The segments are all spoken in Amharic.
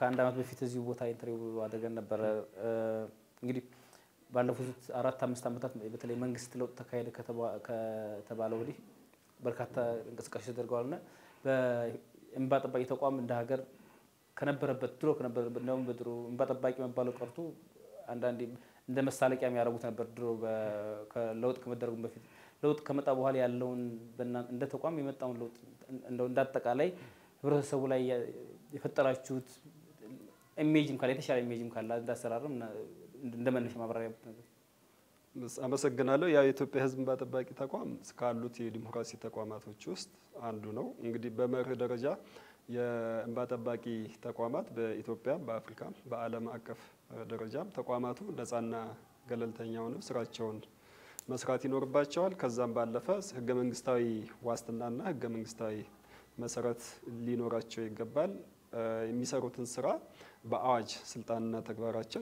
ከአንድ ዓመት በፊት እዚሁ ቦታ ኢንተርቪው አድርገን ነበረ። እንግዲህ ባለፉት አራት አምስት ዓመታት በተለይ መንግስት ለውጥ ተካሄደ ከተባለ ወዲህ በርካታ እንቅስቃሴ ተደርገዋል እና በእንባ ጠባቂ ተቋም እንደ ሀገር ከነበረበት ድሮ ከነበረበት እንዲያውም በድሮ እንባ ጠባቂ መባለው ቀርቶ አንዳንዴ እንደ መሳለቂያ የሚያደርጉት ነበር። ድሮ ለውጥ ከመደረጉ በፊት ለውጥ ከመጣ በኋላ ያለውን እንደ ተቋም የመጣውን ለውጥ እንደው እንዳጠቃላይ ህብረተሰቡ ላይ የፈጠራችሁት ኢሜጅም ካለ የተሻለ ኢሜጅም ካለ እንዳሰራርም እንደ መነሻ ማብራሪያ ነገር አመሰግናለሁ። ያው የኢትዮጵያ ሕዝብ እንባ ጠባቂ ተቋም ካሉት የዲሞክራሲ ተቋማቶች ውስጥ አንዱ ነው። እንግዲህ በመርህ ደረጃ የእንባ ጠባቂ ተቋማት በኢትዮጵያ፣ በአፍሪካ፣ በዓለም አቀፍ ደረጃም ተቋማቱ ነጻና ገለልተኛ ሆነው ስራቸውን መስራት ይኖርባቸዋል። ከዛም ባለፈ ህገ መንግስታዊ ዋስትናና ህገ መንግስታዊ መሰረት ሊኖራቸው ይገባል። የሚሰሩትን ስራ በአዋጅ ስልጣንና ተግባራቸው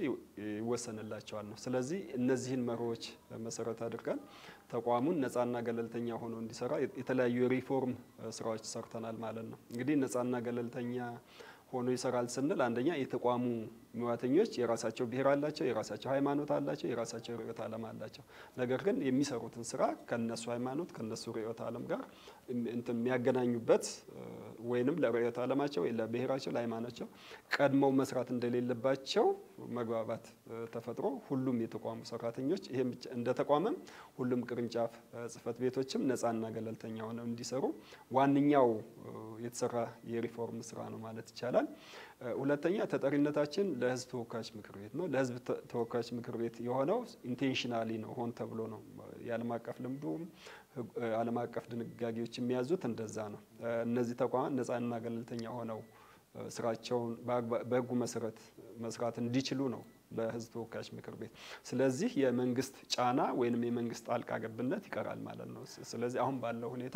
ይወሰንላቸዋል ነው። ስለዚህ እነዚህን መርሆች መሰረት አድርገን ተቋሙን ነጻና ገለልተኛ ሆኖ እንዲሰራ የተለያዩ የሪፎርም ስራዎች ሰርተናል ማለት ነው። እንግዲህ ነጻና ገለልተኛ ሆኖ ይሰራል ስንል አንደኛ የተቋሙ ሙያተኞች የራሳቸው ብሔር አላቸው፣ የራሳቸው ሃይማኖት አላቸው፣ የራሳቸው ርዕዮተ ዓለም አላቸው። ነገር ግን የሚሰሩትን ስራ ከነሱ ሃይማኖት ከነሱ ርዕዮተ ዓለም ጋር እንትን የሚያገናኙበት ወይንም ለርዕዮተ ዓለማቸው ወይ ለብሔራቸው ለሃይማኖታቸው ቀድመው መስራት እንደሌለባቸው መግባባት ተፈጥሮ ሁሉም የተቋሙ ሰራተኞች ይሄም እንደ ተቋምም ሁሉም ቅርንጫፍ ጽህፈት ቤቶችም ነጻና ገለልተኛ ሆነው እንዲሰሩ ዋነኛው የተሰራ የሪፎርም ስራ ነው ማለት ይቻላል። ሁለተኛ ተጠሪነታችን ለህዝብ ተወካዮች ምክር ቤት ነው። ለህዝብ ተወካዮች ምክር ቤት የሆነው ኢንቴንሽናሊ ነው፣ ሆን ተብሎ ነው። የዓለም አቀፍ ልምዱም ዓለም አቀፍ ድንጋጌዎች የሚያዙት እንደዛ ነው። እነዚህ ተቋማት ነጻና ገለልተኛ ሆነው ስራቸውን በህጉ መሰረት መስራት እንዲችሉ ነው ለህዝብ ተወካዮች ምክር ቤት። ስለዚህ የመንግስት ጫና ወይንም የመንግስት ጣልቃ ገብነት ይቀራል ማለት ነው። ስለዚህ አሁን ባለው ሁኔታ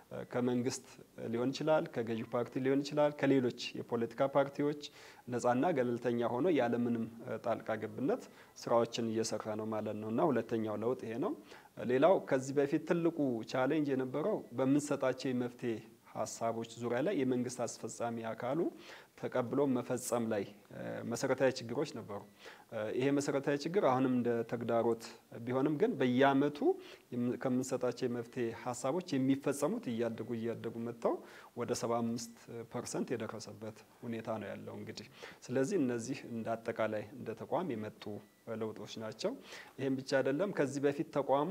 ከመንግስት ሊሆን ይችላል፣ ከገዢ ፓርቲ ሊሆን ይችላል፣ ከሌሎች የፖለቲካ ፓርቲዎች ነጻና ገለልተኛ ሆኖ ያለምንም ጣልቃ ገብነት ስራዎችን እየሰራ ነው ማለት ነው እና ሁለተኛው ለውጥ ይሄ ነው። ሌላው ከዚህ በፊት ትልቁ ቻሌንጅ የነበረው በምንሰጣቸው የመፍትሄ ሀሳቦች ዙሪያ ላይ የመንግስት አስፈጻሚ አካሉ ተቀብሎ መፈጸም ላይ መሰረታዊ ችግሮች ነበሩ። ይሄ መሰረታዊ ችግር አሁንም እንደ ተግዳሮት ቢሆንም ግን በየአመቱ ከምንሰጣቸው የመፍትሄ ሀሳቦች የሚፈጸሙት እያደጉ እያደጉ መጥተው ወደ 75 ፐርሰንት የደረሰበት ሁኔታ ነው ያለው እንግዲህ። ስለዚህ እነዚህ እንደ አጠቃላይ እንደ ተቋም የመጡ ለውጦች ናቸው። ይህም ብቻ አይደለም። ከዚህ በፊት ተቋሙ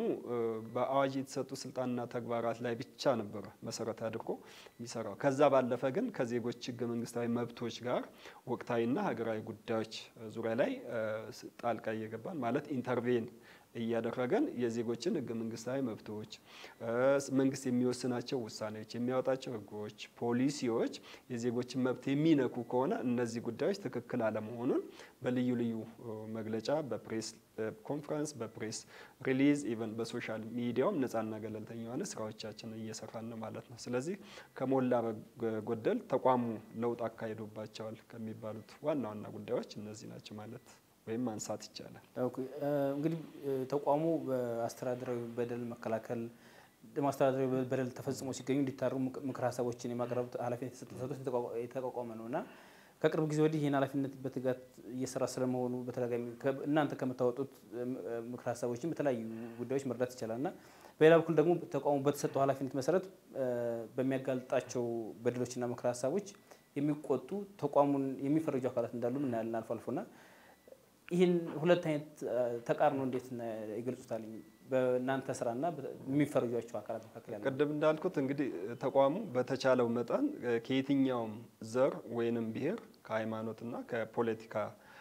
በአዋጅ የተሰጡ ስልጣንና ተግባራት ላይ ብቻ ነበረ መሰረት አድርጎ የሚሰራው። ከዛ ባለፈ ግን ከዜጎች ህገ መንግስታዊ መብቶች ጋር ወቅታዊና ሀገራዊ ጉዳዮች ዙሪያ ላይ ጣልቃ እየገባን ማለት ኢንተርቬን እያደረገን የዜጎችን ህገ መንግስታዊ መብቶች መንግስት የሚወስናቸው ውሳኔዎች፣ የሚያወጣቸው ህጎች፣ ፖሊሲዎች የዜጎችን መብት የሚነኩ ከሆነ እነዚህ ጉዳዮች ትክክል አለመሆኑን በልዩ ልዩ መግለጫ፣ በፕሬስ ኮንፈረንስ፣ በፕሬስ ሪሊዝ ኢቨን በሶሻል ሚዲያውም ነጻና ገለልተኛ የሆነ ስራዎቻችን እየሰራን ነው ማለት ነው። ስለዚህ ከሞላ ጎደል ተቋሙ ለውጥ አካሂዶባቸዋል ከሚባሉት ዋና ዋና ጉዳዮች እነዚህ ናቸው ማለት ወይም ማንሳት ይቻላል። እንግዲህ ተቋሙ በአስተዳደራዊ በደል መከላከል አስተዳደራዊ በደል ተፈጽሞ ሲገኙ እንዲታሩ ምክር ሀሳቦችን የማቅረብ ኃላፊነት የተሰጡት የተቋቋመ ነው እና ከቅርብ ጊዜ ወዲህ ይህን ኃላፊነት በትጋት እየሰራ ስለመሆኑ በተደጋጋሚ እናንተ ከምታወጡት ምክር ሀሳቦችን በተለያዩ ጉዳዮች መረዳት ይቻላል እና በሌላ በኩል ደግሞ ተቋሙ በተሰጠው ኃላፊነት መሰረት በሚያጋልጣቸው በደሎችና ምክር ሀሳቦች የሚቆጡ ተቋሙን የሚፈረጁ አካላት እንዳሉ እናያለን አልፎ አልፎና ይህን ሁለት አይነት ተቃርኖ እንዴት ይገልጹታል? በእናንተ ስራና የሚፈረጇቸው አካላት መካከል ያለ ቅድም እንዳልኩት እንግዲህ ተቋሙ በተቻለው መጠን ከየትኛውም ዘር ወይንም ብሔር ከሃይማኖትና ከፖለቲካ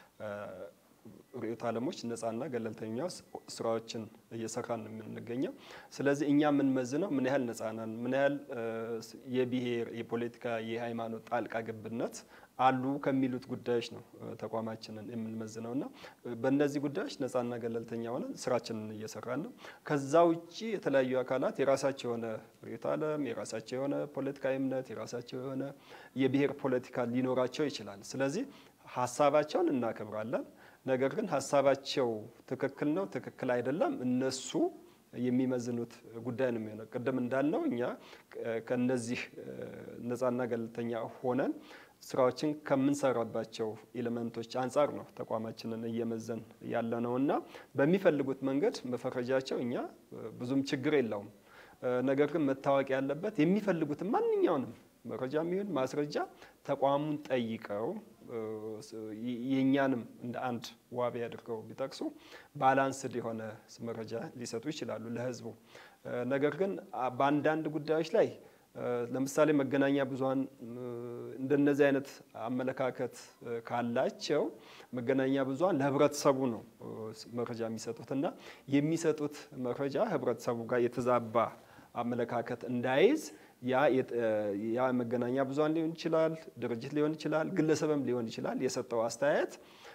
ርዕዮተ ዓለሞች ነጻና ገለልተኛ ስራዎችን እየሰራን ነው የምንገኘው። ስለዚህ እኛ የምንመዝነው ምን ያህል ነጻ ነን፣ ምን ያህል የብሔር የፖለቲካ የሃይማኖት ጣልቃ ገብነት አሉ ከሚሉት ጉዳዮች ነው ተቋማችንን የምንመዝነው እና በእነዚህ ጉዳዮች ነጻና ገለልተኛ ሆነን ስራችንን እየሰራን ነው። ከዛ ውጭ የተለያዩ አካላት የራሳቸው የሆነ ርዕዮተ ዓለም፣ የራሳቸው የሆነ ፖለቲካዊ እምነት፣ የራሳቸው የሆነ የብሔር ፖለቲካ ሊኖራቸው ይችላል። ስለዚህ ሀሳባቸውን እናከብራለን። ነገር ግን ሀሳባቸው ትክክል ነው ትክክል አይደለም እነሱ የሚመዝኑት ጉዳይ ነው የሚሆነው። ቅድም እንዳልነው እኛ ከነዚህ ነጻና ገለልተኛ ሆነን ስራዎችን ከምንሰራባቸው ኤሌመንቶች አንጻር ነው ተቋማችንን እየመዘን ያለ ነው እና በሚፈልጉት መንገድ መፈረጃቸው እኛ ብዙም ችግር የለውም። ነገር ግን መታወቅ ያለበት የሚፈልጉትን ማንኛውንም መረጃ የሚሆን ማስረጃ ተቋሙን ጠይቀው የእኛንም እንደ አንድ ዋቢ አድርገው ቢጠቅሱ ባላንስድ የሆነ መረጃ ሊሰጡ ይችላሉ ለሕዝቡ። ነገር ግን በአንዳንድ ጉዳዮች ላይ ለምሳሌ መገናኛ ብዙኃን እንደነዚህ አይነት አመለካከት ካላቸው መገናኛ ብዙኃን ለህብረተሰቡ ነው መረጃ የሚሰጡት እና የሚሰጡት መረጃ ህብረተሰቡ ጋር የተዛባ አመለካከት እንዳይዝ ያ መገናኛ ብዙኃን ሊሆን ይችላል፣ ድርጅት ሊሆን ይችላል፣ ግለሰብም ሊሆን ይችላል የሰጠው አስተያየት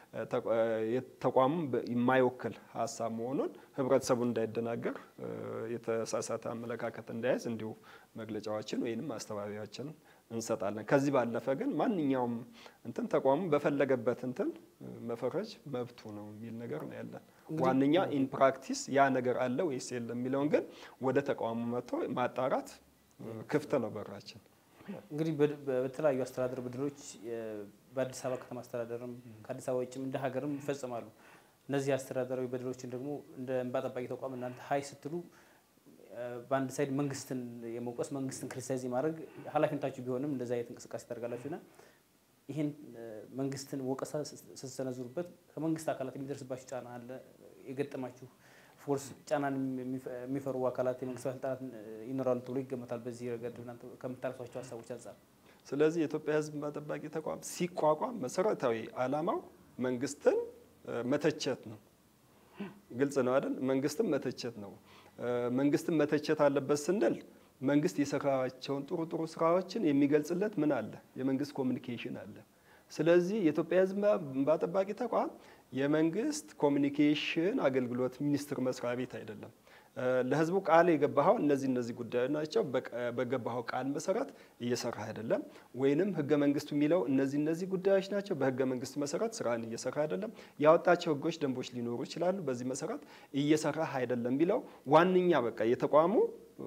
ተቋሙን የማይወክል ሀሳብ መሆኑን ህብረተሰቡ እንዳይደናገር የተሳሳተ አመለካከት እንዳይዝ እንዲሁ መግለጫዎችን ወይም ማስተባበያዎችን እንሰጣለን። ከዚህ ባለፈ ግን ማንኛውም እንትን ተቋሙ በፈለገበት እንትን መፈረጅ መብቱ ነው የሚል ነገር ነው ያለን። ዋነኛ ኢን ፕራክቲስ ያ ነገር አለ ወይስ የለም የሚለውን ግን ወደ ተቋሙ መጥቶ ማጣራት ክፍት ነው በራችን። እንግዲህ በተለያዩ አስተዳደር በደሎች በአዲስ አበባ ከተማ አስተዳደርም ከአዲስ አበባ ውጭም እንደ ሀገርም ይፈጽማሉ። እነዚህ አስተዳደራዊ በደሎችን ደግሞ እንደ እንባ ጠባቂ ተቋም እናንተ ሀይ ስትሉ በአንድ ሳይድ መንግስትን የመውቀስ መንግስትን ክሪቲሳይዝ የማድረግ ኃላፊነታችሁ ቢሆንም እንደዚ አይነት እንቅስቃሴ ታደርጋላችሁና ይህን መንግስትን ወቀሳ ስትሰነዝሩበት ከመንግስት አካላት የሚደርስባችሁ ጫና አለ? የገጠማችሁ ፎርስ ጫናን የሚፈሩ አካላት የመንግስት ባለስልጣናት ይኖራሉ ተብሎ ይገመታል። በዚህ ረገድ እናንተ ከምታነሷቸው ሀሳቦች አንጻር ስለዚህ የኢትዮጵያ ሕዝብ እንባ ጠባቂ ተቋም ሲቋቋም መሰረታዊ ዓላማው መንግስትን መተቸት ነው። ግልጽ ነው አይደል? መንግስትን መተቸት ነው። መንግስትን መተቸት አለበት ስንል መንግስት የሰራቸውን ጥሩ ጥሩ ስራዎችን የሚገልጽለት ምን አለ? የመንግስት ኮሚኒኬሽን አለ። ስለዚህ የኢትዮጵያ ሕዝብ እንባ ጠባቂ ተቋም የመንግስት ኮሚኒኬሽን አገልግሎት ሚኒስቴር መስሪያ ቤት አይደለም። ለህዝቡ ቃል የገባኸው እነዚህ እነዚህ ጉዳዮች ናቸው፣ በገባኸው ቃል መሰረት እየሰራ አይደለም፣ ወይንም ህገ መንግስቱ የሚለው እነዚህ እነዚህ ጉዳዮች ናቸው፣ በህገ መንግስቱ መሰረት ስራን እየሰራ አይደለም፣ ያወጣቸው ህጎች፣ ደንቦች ሊኖሩ ይችላሉ፣ በዚህ መሰረት እየሰራ አይደለም የሚለው ዋነኛ በቃ የተቋሙ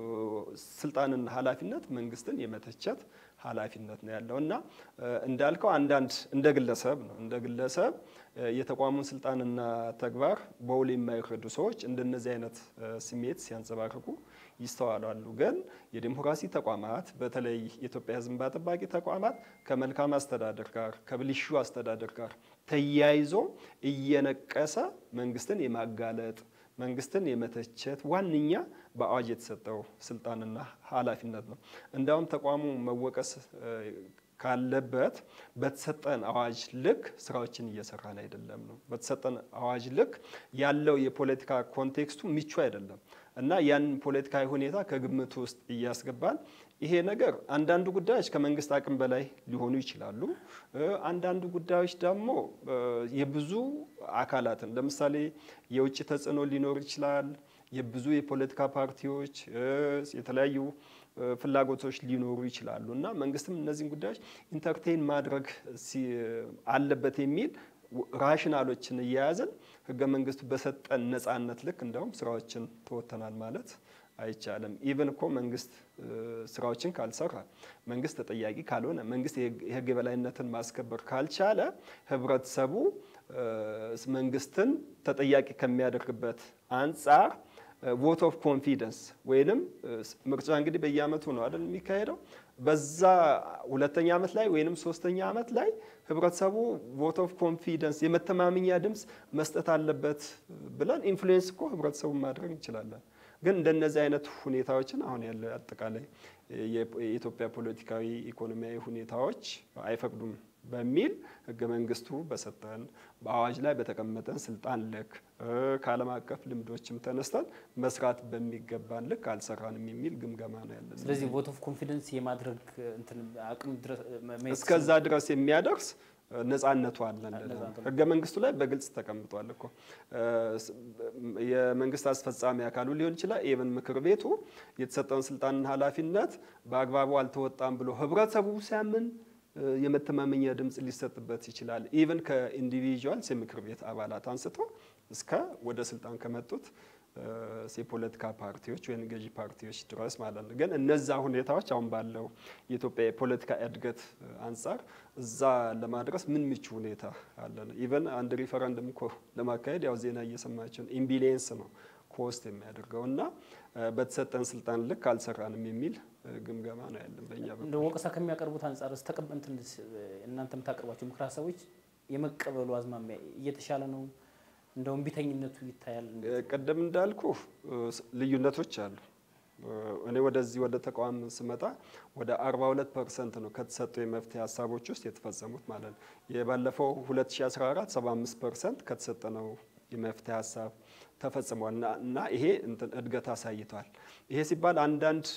ስልጣንና ኃላፊነት መንግስትን የመተቸት ኃላፊነት ነው ያለው እና እንዳልከው አንዳንድ እንደ ግለሰብ ነው እንደ ግለሰብ የተቋሙን ስልጣንና ተግባር በውል የማይረዱ ሰዎች እንደነዚህ አይነት ስሜት ሲያንጸባርቁ ይስተዋላሉ። ግን የዲሞክራሲ ተቋማት በተለይ የኢትዮጵያ ሕዝብ እንባ ጠባቂ ተቋማት ከመልካም አስተዳደር ጋር ከብልሹ አስተዳደር ጋር ተያይዞ እየነቀሰ መንግስትን የማጋለጥ መንግስትን የመተቸት ዋነኛ በአዋጅ የተሰጠው ስልጣንና ኃላፊነት ነው። እንዳውም ተቋሙ መወቀስ ካለበት በተሰጠን አዋጅ ልክ ስራዎችን እየሰራን አይደለም ነው። በተሰጠን አዋጅ ልክ ያለው የፖለቲካ ኮንቴክስቱ ምቹ አይደለም እና ያን ፖለቲካዊ ሁኔታ ከግምት ውስጥ እያስገባን ይሄ ነገር አንዳንዱ ጉዳዮች ከመንግስት አቅም በላይ ሊሆኑ ይችላሉ። አንዳንዱ ጉዳዮች ደግሞ የብዙ አካላትን ለምሳሌ የውጭ ተጽዕኖ ሊኖር ይችላል። የብዙ የፖለቲካ ፓርቲዎች የተለያዩ ፍላጎቶች ሊኖሩ ይችላሉ እና መንግስትም እነዚህን ጉዳዮች ኢንተርቴን ማድረግ አለበት የሚል ራሽናሎችን እየያዘን ህገ መንግስቱ በሰጠን ነጻነት ልክ እንደውም ስራዎችን ተወጥተናል ማለት አይቻልም። ኢቨን እኮ መንግስት ስራዎችን ካልሰራ፣ መንግስት ተጠያቂ ካልሆነ፣ መንግስት የህግ የበላይነትን ማስከበር ካልቻለ ህብረተሰቡ መንግስትን ተጠያቂ ከሚያደርግበት አንጻር ቮት ኦፍ ኮንፊደንስ ወይንም ምርጫ እንግዲህ በየአመቱ ነው አይደል የሚካሄደው። በዛ ሁለተኛ ዓመት ላይ ወይንም ሶስተኛ ዓመት ላይ ህብረተሰቡ ቮት ኦፍ ኮንፊደንስ የመተማመኛ ድምፅ መስጠት አለበት ብለን ኢንፍሉዌንስ እኮ ህብረተሰቡን ማድረግ እንችላለን። ግን እንደነዚህ አይነት ሁኔታዎችን አሁን ያለ አጠቃላይ የኢትዮጵያ ፖለቲካዊ ኢኮኖሚያዊ ሁኔታዎች አይፈቅዱም በሚል ህገ መንግስቱ በሰጠን በአዋጅ ላይ በተቀመጠን ስልጣን ልክ ከዓለም አቀፍ ልምዶችም ተነስተን መስራት በሚገባን ልክ አልሰራንም የሚል ግምገማ ነው ያለን። ስለዚህ ቮት ኦፍ ኮንፊደንስ የማድረግ እንትን አቅም ድረስ እስከዛ ድረስ የሚያደርስ ነጻነቱ አለን። ህገ መንግስቱ ላይ በግልጽ ተቀምጧል እኮ የመንግስት አስፈጻሚ አካሉ ሊሆን ይችላል። ኢቨን ምክር ቤቱ የተሰጠውን ስልጣንና ኃላፊነት በአግባቡ አልተወጣም ብሎ ህብረተሰቡ ሲያምን የመተማመኛ ድምፅ ሊሰጥበት ይችላል። ኢቨን ከኢንዲቪዥዋልስ የምክር ቤት አባላት አንስቶ እስከ ወደ ስልጣን ከመጡት የፖለቲካ ፓርቲዎች ወይም ገዢ ፓርቲዎች ድረስ ማለት ነው። ግን እነዛ ሁኔታዎች አሁን ባለው የኢትዮጵያ የፖለቲካ እድገት አንጻር እዛ ለማድረስ ምን ምቹ ሁኔታ አለ ነው። ኢቨን አንድ ሪፈረንደም እኮ ለማካሄድ ያው ዜና እየሰማችን ኢምቢሊየንስ ነው ኮስት የሚያደርገው እና በተሰጠን ስልጣን ልክ አልሰራንም የሚል ግምገማ ነው ያለን በእኛ እንደ ወቀሳ ከሚያቀርቡት አንጻር ተቀበንትን እናንተ የምታቀርቧቸው ምክር ሀሳቦች የመቀበሉ አዝማሚያ እየተሻለ ነው? እንደውም ቢተኝነቱ ይታያል። ቅድም እንዳልኩ ልዩነቶች አሉ። እኔ ወደዚህ ወደ ተቋም ስመጣ ወደ 42 ፐርሰንት ነው ከተሰጡ የመፍትሄ ሀሳቦች ውስጥ የተፈጸሙት ማለት ነው። የባለፈው 2014 75 ፐርሰንት ከተሰጠነው የመፍትሄ ሀሳብ ተፈጽሟል እና ይሄ እንትን እድገት አሳይቷል። ይሄ ሲባል አንዳንድ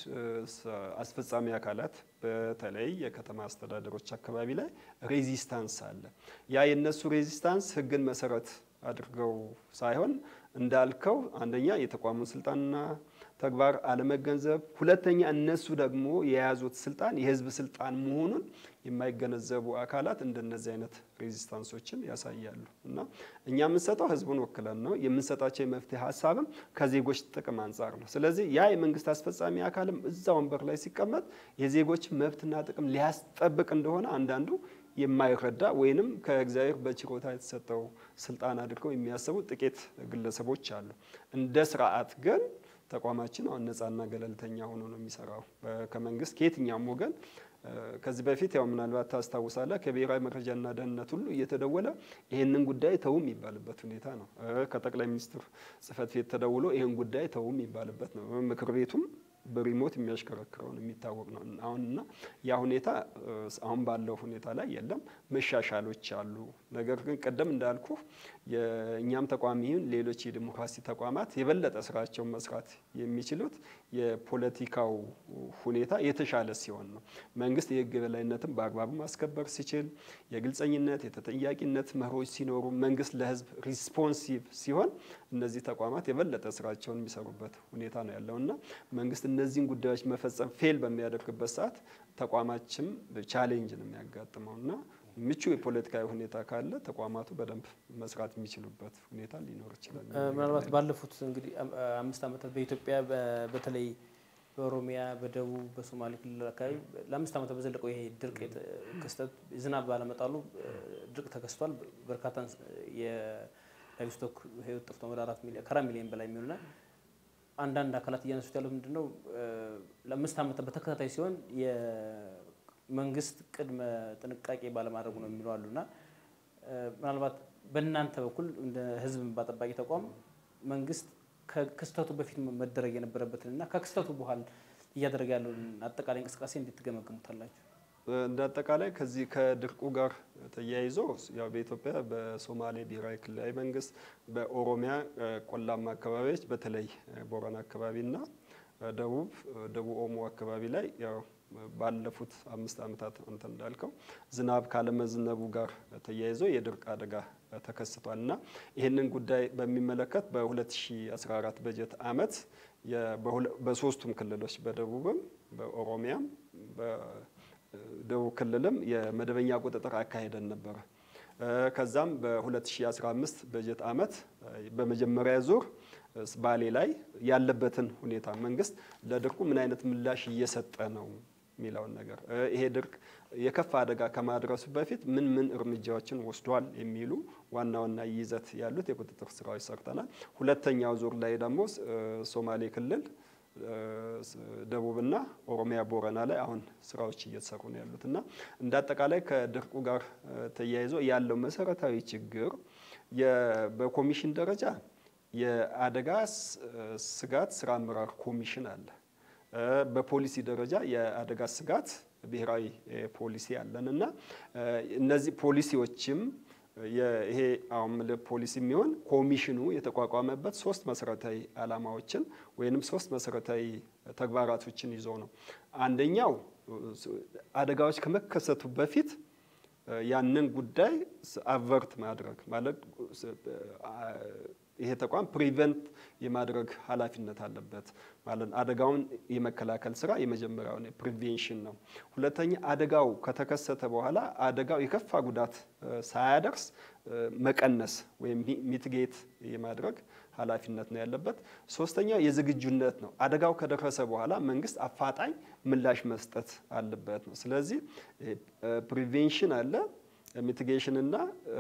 አስፈጻሚ አካላት በተለይ የከተማ አስተዳደሮች አካባቢ ላይ ሬዚስታንስ አለ። ያ የነሱ ሬዚስታንስ ሕግን መሰረት አድርገው ሳይሆን እንዳልከው አንደኛ የተቋሙን ስልጣንና ተግባር አለመገንዘብ፣ ሁለተኛ እነሱ ደግሞ የያዙት ስልጣን የህዝብ ስልጣን መሆኑን የማይገነዘቡ አካላት እንደነዚህ አይነት ሬዚስታንሶችን ያሳያሉ እና እኛ የምንሰጠው ህዝቡን ወክለን ነው። የምንሰጣቸው የመፍትሄ ሀሳብም ከዜጎች ጥቅም አንጻር ነው። ስለዚህ ያ የመንግስት አስፈጻሚ አካልም እዛ ወንበር ላይ ሲቀመጥ የዜጎች መብትና ጥቅም ሊያስጠብቅ እንደሆነ አንዳንዱ የማይረዳ ወይንም ከእግዚአብሔር በችሮታ የተሰጠው ስልጣን አድርገው የሚያስቡ ጥቂት ግለሰቦች አሉ። እንደ ስርዓት ግን ተቋማችን አሁን ነጻና ገለልተኛ ሆኖ ነው የሚሰራው ከመንግስት ከየትኛውም ወገን። ከዚህ በፊት ያው ምናልባት ታስታውሳለህ ከብሔራዊ መረጃና ደህንነት ሁሉ እየተደወለ ይህንን ጉዳይ ተው የሚባልበት ሁኔታ ነው። ከጠቅላይ ሚኒስትር ጽህፈት ቤት ተደውሎ ይህን ጉዳይ ተው የሚባልበት ነው። ምክር ቤቱም በሪሞት የሚያሽከረክረውን የሚታወቅ ነው። አሁንና ያ ሁኔታ አሁን ባለው ሁኔታ ላይ የለም። መሻሻሎች አሉ። ነገር ግን ቀደም እንዳልኩ የእኛም ተቋም ይሁን ሌሎች የዲሞክራሲ ተቋማት የበለጠ ስራቸውን መስራት የሚችሉት የፖለቲካው ሁኔታ የተሻለ ሲሆን ነው። መንግስት የህግ የበላይነትን በአግባቡ ማስከበር ሲችል፣ የግልጸኝነት የተጠያቂነት መርሆች ሲኖሩ፣ መንግስት ለህዝብ ሪስፖንሲቭ ሲሆን እነዚህ ተቋማት የበለጠ ስራቸውን የሚሰሩበት ሁኔታ ነው ያለው እና መንግስት እነዚህን ጉዳዮች መፈጸም ፌል በሚያደርግበት ሰዓት ተቋማችም ቻሌንጅ ነው የሚያጋጥመው እና ምቹ የፖለቲካዊ ሁኔታ ካለ ተቋማቱ በደንብ መስራት የሚችሉበት ሁኔታ ሊኖር ይችላል። ምናልባት ባለፉት እንግዲህ አምስት ዓመታት በኢትዮጵያ በተለይ በኦሮሚያ፣ በደቡብ፣ በሶማሌ ክልል አካባቢ ለአምስት ዓመታት በዘለቀው ይሄ ድርቅ ክስተት ዝናብ ባለመጣሉ ድርቅ ተከስቷል። በርካታ የላይቭስቶክ ህይወት ጠፍቶ ወደ አራት ሚሊዮን ከአራት ሚሊዮን በላይ የሚሆንና አንዳንድ አካላት እያነሱት ያሉት ምንድን ነው ለአምስት ዓመታት በተከታታይ ሲሆን መንግስት ቅድመ ጥንቃቄ ባለማድረጉ ነው የሚሉ አሉና ምናልባት በእናንተ በኩል እንደ ህዝብ እንባ ጠባቂ ተቋም መንግስት ከክስተቱ በፊት መደረግ የነበረበትን እና ከክስተቱ በኋላ እያደረገ ያለውን አጠቃላይ እንቅስቃሴ እንዴት ትገመግሙታላችሁ? እንደ አጠቃላይ ከዚህ ከድርቁ ጋር ተያይዞ ያው በኢትዮጵያ በሶማሌ ብሔራዊ ክልላዊ መንግስት፣ በኦሮሚያ ቆላማ አካባቢዎች በተለይ ቦረና አካባቢና ደቡብ ደቡብ ኦሞ አካባቢ ላይ ያው ባለፉት አምስት ዓመታት አንተ እንዳልከው ዝናብ ካለመዝነቡ ጋር ተያይዞ የድርቅ አደጋ ተከስቷል እና ይህንን ጉዳይ በሚመለከት በ2014 በጀት ዓመት በሶስቱም ክልሎች በደቡብም በኦሮሚያም በደቡብ ክልልም የመደበኛ ቁጥጥር አካሄደን ነበረ። ከዛም በ2015 በጀት ዓመት በመጀመሪያ ዙር ባሌ ላይ ያለበትን ሁኔታ መንግስት ለድርቁ ምን አይነት ምላሽ እየሰጠ ነው የሚለውን ነገር ይሄ ድርቅ የከፋ አደጋ ከማድረሱ በፊት ምን ምን እርምጃዎችን ወስዷል የሚሉ ዋና ዋና ይዘት ያሉት የቁጥጥር ስራዎች ሰርተናል። ሁለተኛው ዙር ላይ ደግሞ ሶማሌ ክልል ደቡብና ኦሮሚያ ቦረና ላይ አሁን ስራዎች እየተሰሩ ነው ያሉት እና እንደ አጠቃላይ ከድርቁ ጋር ተያይዞ ያለው መሰረታዊ ችግር በኮሚሽን ደረጃ የአደጋ ስጋት ስራ አመራር ኮሚሽን አለ። በፖሊሲ ደረጃ የአደጋ ስጋት ብሔራዊ ፖሊሲ አለን እና እነዚህ ፖሊሲዎችም ይሄ አሁን ፖሊሲ የሚሆን ኮሚሽኑ የተቋቋመበት ሶስት መሰረታዊ ዓላማዎችን ወይንም ሶስት መሰረታዊ ተግባራቶችን ይዞ ነው። አንደኛው አደጋዎች ከመከሰቱ በፊት ያንን ጉዳይ አቨርት ማድረግ ማለት ይሄ ተቋም ፕሪቨንት የማድረግ ኃላፊነት አለበት ማለት ነው። አደጋውን የመከላከል ስራ የመጀመሪያውን ፕሪቬንሽን ነው። ሁለተኛ አደጋው ከተከሰተ በኋላ አደጋው የከፋ ጉዳት ሳያደርስ መቀነስ ወይም ሚትጌት የማድረግ ኃላፊነት ነው ያለበት። ሶስተኛ የዝግጁነት ነው። አደጋው ከደረሰ በኋላ መንግስት አፋጣኝ ምላሽ መስጠት አለበት ነው። ስለዚህ ፕሪቬንሽን አለ፣ ሚቲጌሽን እና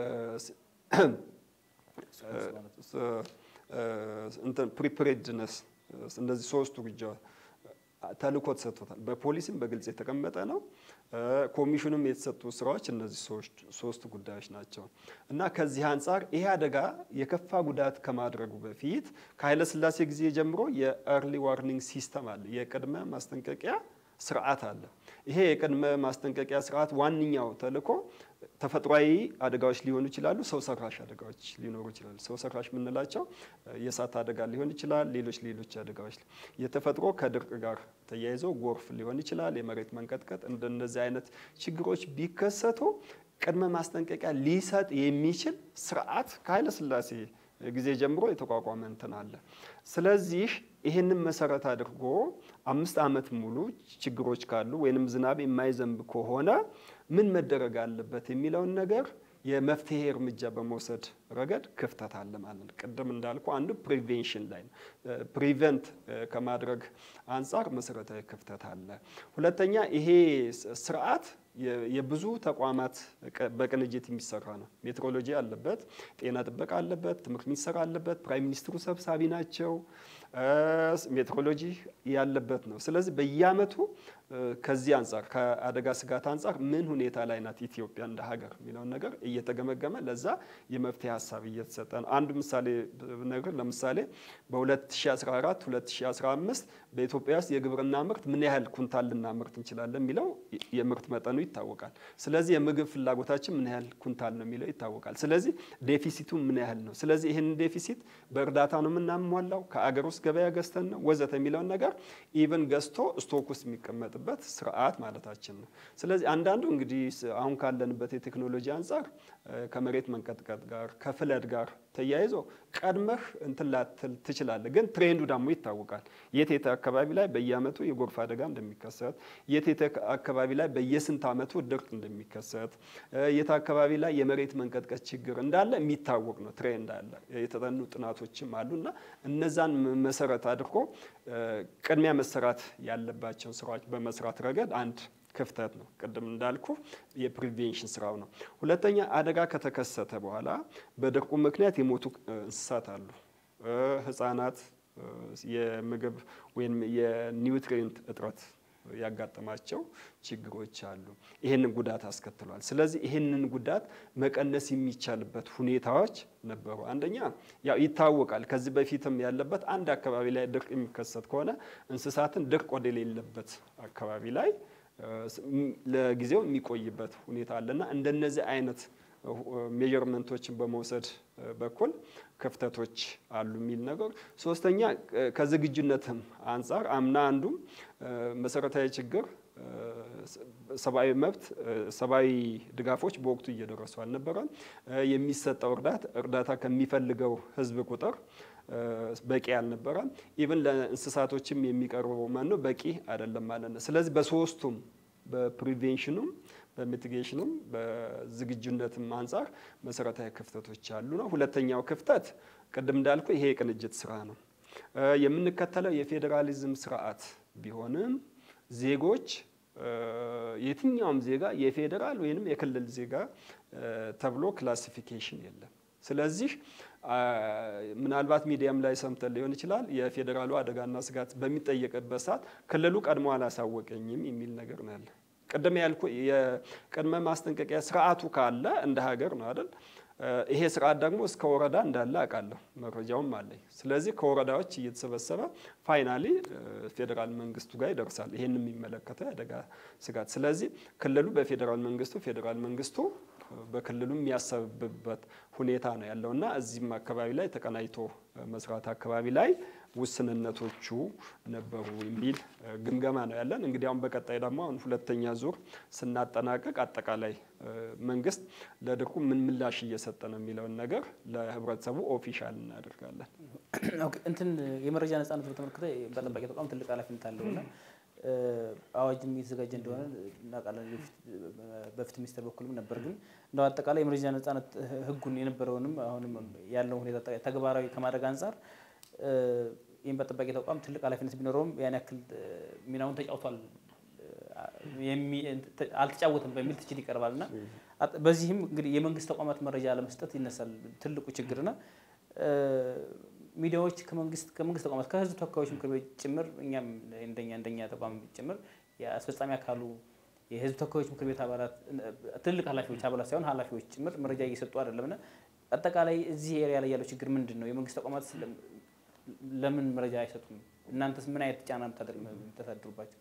ፕሪፕሬድነስ እነዚህ ሶስቱ ግጃ ተልእኮ ተሰጥቶታል። በፖሊስም በግልጽ የተቀመጠ ነው። ኮሚሽኑም የተሰጡ ስራዎች እነዚህ ሶስቱ ጉዳዮች ናቸው እና ከዚህ አንጻር ይሄ አደጋ የከፋ ጉዳት ከማድረጉ በፊት ከኃይለሥላሴ ጊዜ ጀምሮ የኤርሊ ዋርኒንግ ሲስተም አለ፣ የቅድመ ማስጠንቀቂያ ስርዓት አለ። ይሄ የቅድመ ማስጠንቀቂያ ስርዓት ዋነኛው ተልእኮ ተፈጥሯዊ አደጋዎች ሊሆኑ ይችላሉ፣ ሰው ሰራሽ አደጋዎች ሊኖሩ ይችላሉ። ሰው ሰራሽ የምንላቸው የእሳት አደጋ ሊሆን ይችላል፣ ሌሎች ሌሎች አደጋዎች። የተፈጥሮ ከድርቅ ጋር ተያይዞ ጎርፍ ሊሆን ይችላል፣ የመሬት መንቀጥቀጥ። እንደነዚህ አይነት ችግሮች ቢከሰቱ ቅድመ ማስጠንቀቂያ ሊሰጥ የሚችል ስርዓት ከኃይለሥላሴ ጊዜ ጀምሮ የተቋቋመ እንትን አለ። ስለዚህ ይህንን መሰረት አድርጎ አምስት ዓመት ሙሉ ችግሮች ካሉ ወይንም ዝናብ የማይዘንብ ከሆነ ምን መደረግ አለበት የሚለውን ነገር የመፍትሄ እርምጃ በመውሰድ ረገድ ክፍተት አለ ማለት ነው። ቅድም እንዳልኩ አንዱ ፕሪቬንሽን ላይ ነው። ፕሪቨንት ከማድረግ አንጻር መሰረታዊ ክፍተት አለ። ሁለተኛ ይሄ ስርዓት የብዙ ተቋማት በቅንጅት የሚሰራ ነው። ሜትሮሎጂ አለበት፣ ጤና ጥበቃ አለበት፣ ትምህርት ሚኒስቴር አለበት፣ ፕራይም ሚኒስትሩ ሰብሳቢ ናቸው። ሜትሮሎጂ ያለበት ነው። ስለዚህ በየአመቱ ከዚህ አንጻር ከአደጋ ስጋት አንጻር ምን ሁኔታ ላይ ናት ኢትዮጵያ እንደ ሀገር የሚለውን ነገር እየተገመገመ ለዛ የመፍትሄ ሀሳብ እየተሰጠ ነው። አንዱ ምሳሌ ነገር ለምሳሌ በ2014 2015 በኢትዮጵያ ውስጥ የግብርና ምርት ምን ያህል ኩንታል ልናምርት እንችላለን የሚለው የምርት መጠኑ ይታወቃል። ስለዚህ የምግብ ፍላጎታችን ምን ያህል ኩንታል ነው የሚለው ይታወቃል። ስለዚህ ዴፊሲቱ ምን ያህል ነው። ስለዚህ ይህንን ዴፊሲት በእርዳታ ነው የምናሟላው ከአገር ውስጥ ገበያ ገዝተን ነው ወዘተ የሚለውን ነገር ኢቨን ገዝቶ ስቶክ ውስጥ የሚቀመጥበት ስርዓት ማለታችን ነው። ስለዚህ አንዳንዱ እንግዲህ አሁን ካለንበት የቴክኖሎጂ አንጻር ከመሬት መንቀጥቀጥ ጋር ከፍለድ ጋር ተያይዞ ቀድመህ እንትን ላትል ትችላለህ። ግን ትሬንዱ ደግሞ ይታወቃል። የት የት አካባቢ ላይ በየአመቱ የጎርፍ አደጋ እንደሚከሰት፣ የት የት አካባቢ ላይ በየስንት አመቱ ድርቅ እንደሚከሰት፣ የት አካባቢ ላይ የመሬት መንቀጥቀጥ ችግር እንዳለ የሚታወቅ ነው። ትሬንድ አለ። የተጠኑ ጥናቶችም አሉ እና እነዛን መሰረት አድርጎ ቅድሚያ መሰራት ያለባቸው ስራዎች በመስራት ረገድ አንድ ክፍተት ነው። ቅድም እንዳልኩ የፕሪቬንሽን ስራው ነው። ሁለተኛ አደጋ ከተከሰተ በኋላ በድርቁ ምክንያት የሞቱ እንስሳት አሉ። ህጻናት የምግብ ወይም የኒውትሪየንት እጥረት ያጋጠማቸው ችግሮች አሉ። ይህንን ጉዳት አስከትሏል። ስለዚህ ይህንን ጉዳት መቀነስ የሚቻልበት ሁኔታዎች ነበሩ። አንደኛ ያው ይታወቃል፣ ከዚህ በፊትም ያለበት አንድ አካባቢ ላይ ድርቅ የሚከሰት ከሆነ እንስሳትን ድርቅ ወደሌለበት አካባቢ ላይ ለጊዜው የሚቆይበት ሁኔታ አለና እንደነዚህ አይነት ሜጀርመንቶችን በመውሰድ በኩል ክፍተቶች አሉ የሚል ነገር። ሶስተኛ ከዝግጁነትም አንጻር አምና አንዱም መሰረታዊ ችግር ሰብአዊ መብት ሰብአዊ ድጋፎች በወቅቱ እየደረሱ አልነበረም። የሚሰጠው እርዳታ እርዳታ ከሚፈልገው ህዝብ ቁጥር በቂ አልነበረም። ኢቭን ለእንስሳቶችም የሚቀርበው መኖ በቂ አይደለም ማለት ነው። ስለዚህ በሶስቱም በፕሪቬንሽኑም በሚቲጌሽኑም በዝግጁነትም አንጻር መሰረታዊ ክፍተቶች አሉ ነው። ሁለተኛው ክፍተት ቅድም እንዳልኩ ይሄ የቅንጅት ስራ ነው። የምንከተለው የፌዴራሊዝም ስርዓት ቢሆንም ዜጎች የትኛውም ዜጋ የፌዴራል ወይንም የክልል ዜጋ ተብሎ ክላሲፊኬሽን የለም። ስለዚህ ምናልባት ሚዲያም ላይ ሰምተን ሊሆን ይችላል። የፌዴራሉ አደጋና ስጋት በሚጠየቅበት ሰዓት ክልሉ ቀድሞ አላሳወቀኝም የሚል ነገር ነው ያለ። ቅድም ያልኩ የቅድመ ማስጠንቀቂያ ስርዓቱ ካለ እንደ ሀገር ነው አይደል? ይሄ ስርዓት ደግሞ እስከ ወረዳ እንዳለ አውቃለሁ፣ መረጃውም አለኝ። ስለዚህ ከወረዳዎች እየተሰበሰበ ፋይናሊ ፌዴራል መንግስቱ ጋር ይደርሳል። ይሄን የሚመለከተው የአደጋ ስጋት። ስለዚህ ክልሉ በፌዴራል መንግስቱ፣ ፌዴራል መንግስቱ በክልሉ የሚያሰብበት ሁኔታ ነው ያለው እና እዚህም አካባቢ ላይ ተቀናጅቶ መስራት አካባቢ ላይ ውስንነቶቹ ነበሩ የሚል ግምገማ ነው ያለን። እንግዲህ አሁን በቀጣይ ደግሞ አሁን ሁለተኛ ዙር ስናጠናቀቅ አጠቃላይ መንግስት ለድርቁ ምን ምላሽ እየሰጠ ነው የሚለውን ነገር ለህብረተሰቡ ኦፊሻል እናደርጋለን። እንትን የመረጃ ነጻነት በተመለከተ በጠባቂ ተቋም ትልቅ ኃላፊነት አለውና አዋጅም እየተዘጋጀ እንደሆነ እናውቃለን። በፍትህ ሚኒስቴር በኩልም ነበር። ግን እንደው አጠቃላይ የመረጃ ነጻነት ህጉን የነበረውንም አሁንም ያለውን ሁኔታ ተግባራዊ ከማድረግ አንጻር ይህም በጠባቂ ተቋም ትልቅ ኃላፊነት ቢኖረውም ያን ያክል ሚናውን ተጫውቷል አልተጫወትም በሚል ትችት ይቀርባል እና በዚህም እንግዲህ የመንግስት ተቋማት መረጃ ለመስጠት ይነሳል ትልቁ ችግርና ሚዲያዎች ከመንግስት ከመንግስት ተቋማት ከህዝብ ተወካዮች ምክር ቤት ጭምር እኛም እንደኛ እንደኛ ተቋም ጭምር የአስፈጻሚ አካሉ የህዝብ ተወካዮች ምክር ቤት አባላት ትልቅ ኃላፊዎች አባላት ሳይሆን ኃላፊዎች ጭምር መረጃ እየሰጡ አይደለም እና አጠቃላይ እዚህ ኤሪያ ላይ ያለው ችግር ምንድን ነው? የመንግስት ተቋማት ለምን መረጃ አይሰጡም? እናንተስ ምን አይነት ጫና የምታሳድሩባቸው?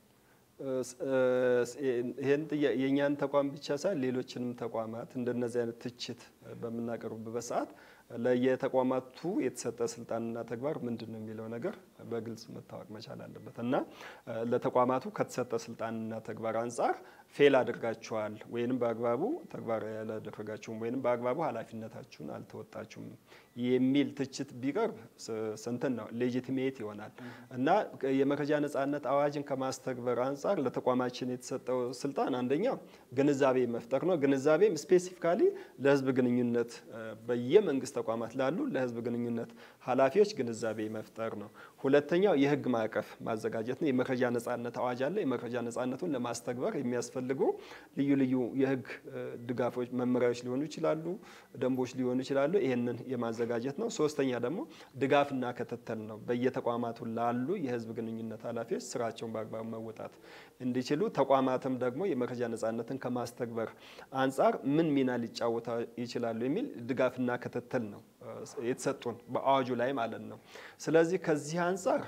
ይህን የእኛን ተቋም ብቻ ሳይሆን ሌሎችንም ተቋማት እንደነዚህ አይነት ትችት በምናቀርብበት ሰዓት ለየተቋማቱ የተሰጠ ስልጣንና ተግባር ምንድን ነው የሚለው ነገር በግልጽ መታወቅ መቻል አለበት እና ለተቋማቱ ከተሰጠ ስልጣንና ተግባር አንጻር ፌል አድርጋችኋል ወይንም በአግባቡ ተግባራዊ ያላደረጋችሁም ወይንም በአግባቡ ኃላፊነታችሁን አልተወጣችሁም የሚል ትችት ቢቀርብ ስንትን ነው ሌጂቲሜት ይሆናል እና የመረጃ ነጻነት አዋጅን ከማስተግበር አንጻር ለተቋማችን የተሰጠው ስልጣን አንደኛው ግንዛቤ መፍጠር ነው። ግንዛቤም ስፔሲፊካሊ ለህዝብ ግንኙነት በየመንግስት ተቋማት ላሉ ለህዝብ ግንኙነት ኃላፊዎች ግንዛቤ መፍጠር ነው። ሁለተኛው የህግ ማዕቀፍ ማዘጋጀት ነው። የመረጃ ነጻነት አዋጅ አለ። የመረጃ ነጻነቱን ለማስተግበር የሚያስፈልጉ ልዩ ልዩ የህግ ድጋፎች፣ መመሪያዎች ሊሆኑ ይችላሉ፣ ደንቦች ሊሆኑ ይችላሉ። ይህንን የማዘጋጀት ነው። ሶስተኛ ደግሞ ድጋፍና ክትትል ነው። በየተቋማቱ ላሉ የህዝብ ግንኙነት ኃላፊዎች ስራቸውን በአግባቡ መወጣት እንዲችሉ፣ ተቋማትም ደግሞ የመረጃ ነጻነትን ከማስተግበር አንጻር ምን ሚና ሊጫወታ ይችላሉ የሚል ድጋፍና ክትትል ነው የተሰጡን በአዋጁ ላይ ማለት ነው። ስለዚህ ከዚህ አንጻር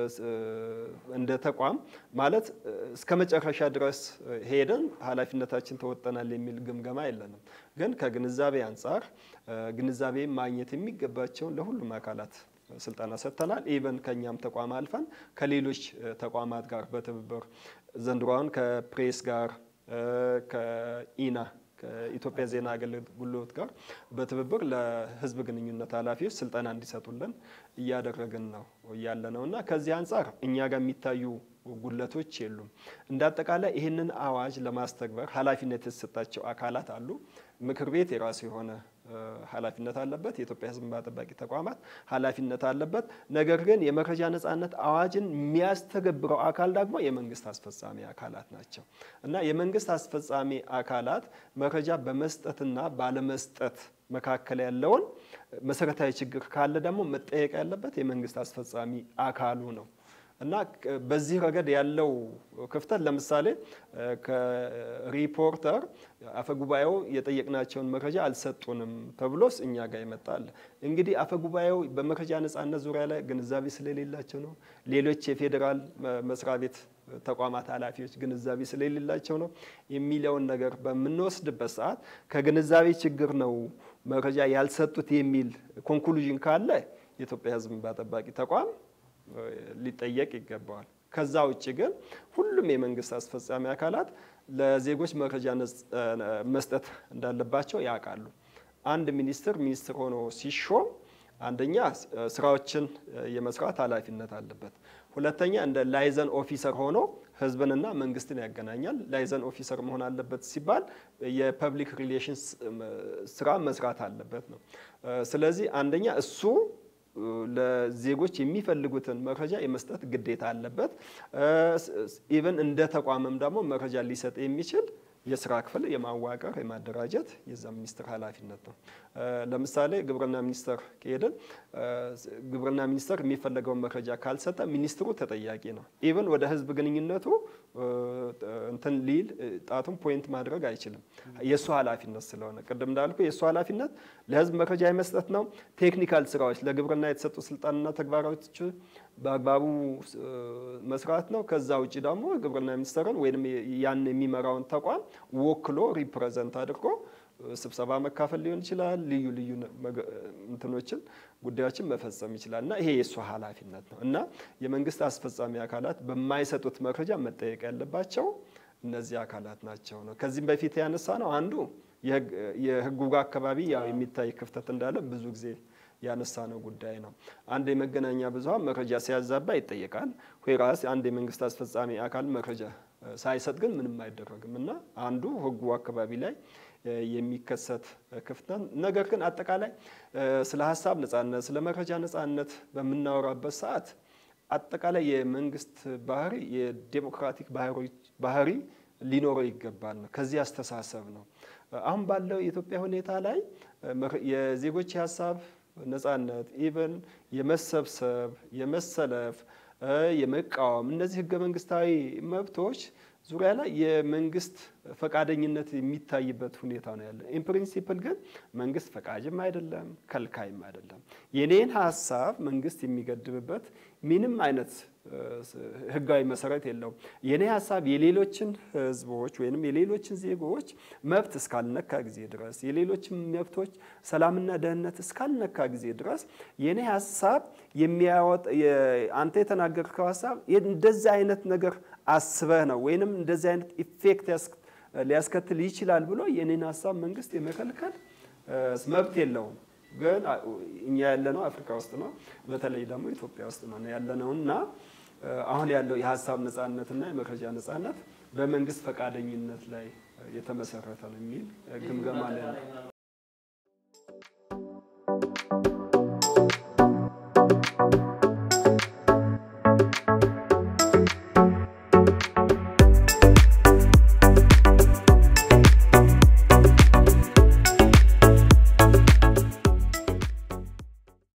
እንደ ተቋም ማለት እስከ መጨረሻ ድረስ ሄደን ኃላፊነታችን ተወጠናል የሚል ግምገማ የለንም። ግን ከግንዛቤ አንጻር ግንዛቤ ማግኘት የሚገባቸውን ለሁሉም አካላት ስልጠና ሰጥተናል። ኢቨን ከእኛም ተቋም አልፈን ከሌሎች ተቋማት ጋር በትብብር ዘንድሮውን ከፕሬስ ጋር ከኢና ከኢትዮጵያ ዜና አገልግሎት ጋር በትብብር ለህዝብ ግንኙነት ኃላፊዎች ስልጠና እንዲሰጡልን እያደረግን ነው ያለ ነው እና ከዚህ አንጻር እኛ ጋር የሚታዩ ጉለቶች የሉም። እንደ አጠቃላይ ይህንን አዋጅ ለማስተግበር ኃላፊነት የተሰጣቸው አካላት አሉ። ምክር ቤት የራሱ የሆነ ኃላፊነት አለበት። የኢትዮጵያ ሕዝብ እንባ ጠባቂ ተቋማት ኃላፊነት አለበት። ነገር ግን የመረጃ ነጻነት አዋጅን የሚያስተገብረው አካል ደግሞ የመንግስት አስፈጻሚ አካላት ናቸው እና የመንግስት አስፈጻሚ አካላት መረጃ በመስጠትና ባለመስጠት መካከል ያለውን መሰረታዊ ችግር ካለ ደግሞ መጠየቅ ያለበት የመንግስት አስፈጻሚ አካሉ ነው እና በዚህ ረገድ ያለው ክፍተት ለምሳሌ ከሪፖርተር አፈጉባኤው የጠየቅናቸውን መረጃ አልሰጡንም ተብሎስ እኛ ጋር ይመጣል። እንግዲህ አፈጉባኤው በመረጃ ነጻነት ዙሪያ ላይ ግንዛቤ ስለሌላቸው ነው። ሌሎች የፌዴራል መስሪያ ቤት ተቋማት ኃላፊዎች ግንዛቤ ስለሌላቸው ነው የሚለውን ነገር በምንወስድበት ሰዓት ከግንዛቤ ችግር ነው መረጃ ያልሰጡት የሚል ኮንክሉዥን ካለ የኢትዮጵያ ሕዝብ እንባ ጠባቂ ተቋም ሊጠየቅ ይገባዋል። ከዛ ውጭ ግን ሁሉም የመንግስት አስፈጻሚ አካላት ለዜጎች መረጃ መስጠት እንዳለባቸው ያውቃሉ። አንድ ሚኒስትር ሚኒስትር ሆኖ ሲሾም አንደኛ ስራዎችን የመስራት ኃላፊነት አለበት። ሁለተኛ እንደ ላይዘን ኦፊሰር ሆኖ ህዝብንና መንግስትን ያገናኛል። ላይዘን ኦፊሰር መሆን አለበት ሲባል የፐብሊክ ሪሌሽንስ ስራ መስራት አለበት ነው። ስለዚህ አንደኛ እሱ ለዜጎች የሚፈልጉትን መረጃ የመስጠት ግዴታ አለበት። ኢቨን እንደ ተቋምም ደግሞ መረጃ ሊሰጥ የሚችል የስራ ክፍል የማዋቀር የማደራጀት የዛ ሚኒስትር ኃላፊነት ነው። ለምሳሌ ግብርና ሚኒስቴር ከሄድን ግብርና ሚኒስቴር የሚፈለገውን መረጃ ካልሰጠ ሚኒስትሩ ተጠያቂ ነው። ኢቨን ወደ ህዝብ ግንኙነቱ እንትን ሊል ጣቱን ፖይንት ማድረግ አይችልም። የእሱ ኃላፊነት ስለሆነ ቅድም እንዳልኩ የእሱ ኃላፊነት ለህዝብ መረጃ የመስጠት ነው። ቴክኒካል ስራዎች ለግብርና የተሰጡ ስልጣንና ተግባራቶች በአግባቡ መስራት ነው። ከዛ ውጭ ደግሞ ግብርና ሚኒስቴርን ወይም ያን የሚመራውን ተቋም ወክሎ ሪፕሬዘንት አድርጎ ስብሰባ መካፈል ሊሆን ይችላል። ልዩ ልዩ እንትኖችን ጉዳዮችን መፈጸም ይችላል እና ይሄ የእሱ ኃላፊነት ነው እና የመንግስት አስፈጻሚ አካላት በማይሰጡት መረጃ መጠየቅ ያለባቸው እነዚህ አካላት ናቸው ነው። ከዚህም በፊት ያነሳ ነው አንዱ የህጉ አካባቢ ያው የሚታይ ክፍተት እንዳለ ብዙ ጊዜ ያነሳ ነው ጉዳይ ነው። አንድ የመገናኛ ብዙኃን መረጃ ሲያዛባ ይጠየቃል። ራስ አንድ የመንግስት አስፈጻሚ አካል መረጃ ሳይሰጥ ግን ምንም አይደረግም እና አንዱ ህጉ አካባቢ ላይ የሚከሰት ክፍተት። ነገር ግን አጠቃላይ ስለ ሀሳብ ነጻነት፣ ስለ መረጃ ነጻነት በምናወራበት ሰዓት አጠቃላይ የመንግስት ባህሪ የዴሞክራቲክ ባህሪ ሊኖረው ይገባል ነው። ከዚህ አስተሳሰብ ነው አሁን ባለው የኢትዮጵያ ሁኔታ ላይ የዜጎች የሀሳብ ነጻነት ኢቨን የመሰብሰብ፣ የመሰለፍ፣ የመቃወም እነዚህ ህገ መንግስታዊ መብቶች ዙሪያ ላይ የመንግስት ፈቃደኝነት የሚታይበት ሁኔታ ነው ያለ። ኢን ፕሪንሲፕል ግን መንግስት ፈቃጅም አይደለም ከልካይም አይደለም። የኔን ሀሳብ መንግስት የሚገድብበት ምንም አይነት ህጋዊ መሰረት የለውም። የኔ ሀሳብ የሌሎችን ህዝቦች ወይም የሌሎችን ዜጎች መብት እስካልነካ ጊዜ ድረስ የሌሎችን መብቶች ሰላምና ደህንነት እስካልነካ ጊዜ ድረስ የኔ ሀሳብ የሚያወጥ አንተ የተናገርከው ሀሳብ እንደዚህ አይነት ነገር አስበህ ነው ወይንም እንደዚህ አይነት ኢፌክት ሊያስከትል ይችላል ብሎ የኔን ሀሳብ መንግስት የመከልከል መብት የለውም። ግን እኛ ያለነው አፍሪካ ውስጥ ነው፣ በተለይ ደግሞ ኢትዮጵያ ውስጥ ነው ያለነው እና አሁን ያለው የሀሳብ ነጻነትና የመረጃ ነጻነት በመንግስት ፈቃደኝነት ላይ የተመሰረተ ነው የሚል ግምገማ ላይ ነው።